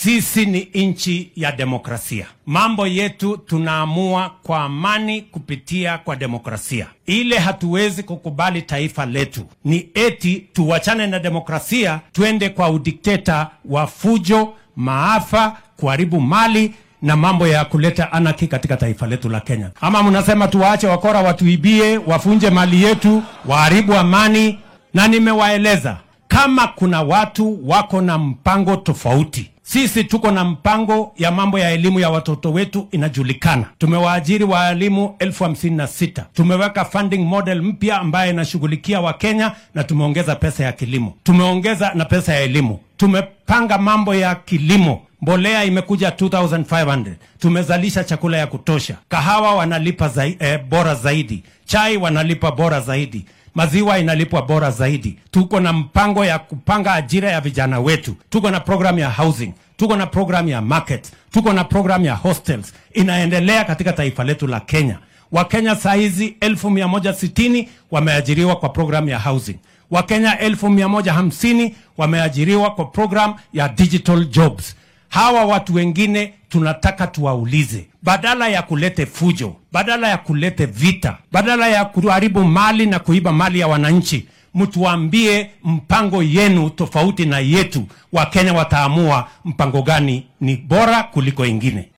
Sisi ni nchi ya demokrasia. Mambo yetu tunaamua kwa amani kupitia kwa demokrasia. Ile hatuwezi kukubali taifa letu ni eti tuwachane na demokrasia, twende kwa udikteta wa fujo, maafa, kuharibu mali na mambo ya kuleta anaki katika taifa letu la Kenya. Ama mnasema tuwaache wakora watuibie, wafunje mali yetu, waharibu amani? Na nimewaeleza kama kuna watu wako na mpango tofauti sisi tuko na mpango ya mambo ya elimu ya watoto wetu inajulikana. Tumewaajiri waalimu elfu hamsini na sita. Tumeweka funding model mpya ambayo inashughulikia Wakenya na tumeongeza pesa ya kilimo, tumeongeza na pesa ya elimu. Tumepanga mambo ya kilimo, mbolea imekuja 2500 tumezalisha chakula ya kutosha, kahawa wanalipa zai, eh, bora zaidi, chai wanalipa bora zaidi maziwa inalipwa bora zaidi. Tuko na mpango ya kupanga ajira ya vijana wetu, tuko na program ya housing, tuko na program ya market, tuko na program ya hostels inaendelea katika taifa letu la Kenya. Wakenya saa hizi elfu mia moja sitini wameajiriwa kwa program ya housing. Wakenya elfu mia moja hamsini wameajiriwa kwa program ya digital jobs. Hawa watu wengine tunataka tuwaulize, badala ya kulete fujo, badala ya kulete vita, badala ya kuharibu mali na kuiba mali ya wananchi, mtuambie mpango yenu tofauti na yetu. Wakenya wataamua mpango gani ni bora kuliko ingine.